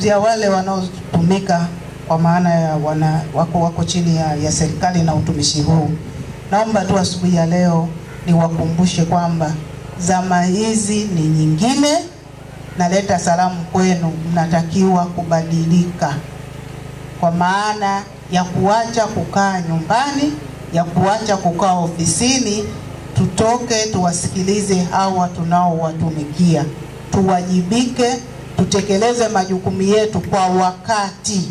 tunazungumzia wale wanaotumika kwa maana ya wana, wako wako chini ya, ya serikali na utumishi huu. Naomba tu asubuhi ya leo niwakumbushe kwamba zama hizi ni nyingine. Naleta salamu kwenu, mnatakiwa kubadilika kwa maana ya kuacha kukaa nyumbani, ya kuacha kukaa ofisini. Tutoke tuwasikilize hawa tunaowatumikia, tuwajibike, tutekeleze majukumu yetu kwa wakati.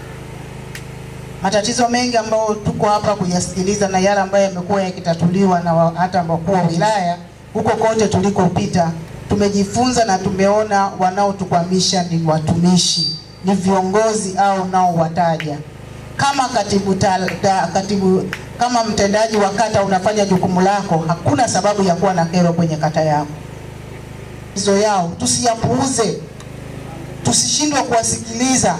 Matatizo mengi ambayo tuko hapa kuyasikiliza na yale ambayo yamekuwa yakitatuliwa na wa- hata wakuu wa wilaya huko kote tulikopita, tumejifunza na tumeona wanaotukwamisha ni watumishi, ni viongozi au nao wataja kama katibu, ta, ta, katibu kama mtendaji wa kata unafanya jukumu lako, hakuna sababu ya kuwa na kero kwenye kata yako. Hizo yao tusiyapuuze, tusishindwe kuwasikiliza,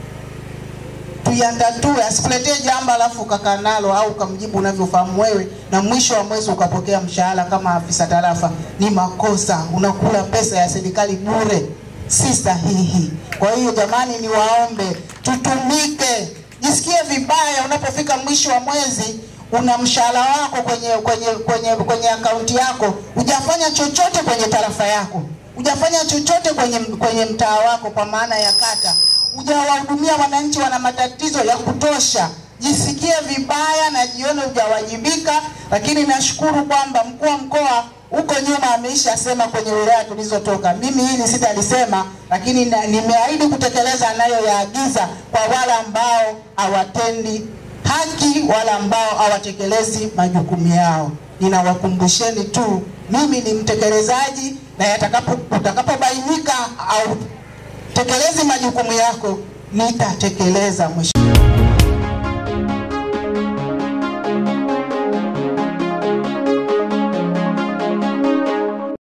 tuyandatue. Asikuletee jambo alafu ukakaa nalo au ukamjibu unavyofahamu wewe, na mwisho wa mwezi ukapokea mshahara kama afisa tarafa. Ni makosa, unakula pesa ya serikali bure, si sahihi. Kwa hiyo jamani, niwaombe tutumike. Jisikie vibaya unapofika mwisho wa mwezi una mshahara wako kwenye kwenye kwenye kwenye akaunti yako, hujafanya chochote kwenye tarafa yako, hujafanya chochote kwenye kwenye mtaa wako, kwa maana ya kata, hujawahudumia wananchi, wana matatizo ya kutosha. Jisikie vibaya na jione hujawajibika, lakini nashukuru kwamba mkuu wa mkoa huko nyuma ameisha sema kwenye wilaya tulizotoka. Mimi hili sitalisema, lakini na- nimeahidi kutekeleza anayoyaagiza kwa wale ambao hawatendi haki, wale ambao hawatekelezi majukumu yao. Ninawakumbusheni tu, mimi ni mtekelezaji, na yatakapo utakapobainika au tekelezi majukumu yako, nitatekeleza mwisho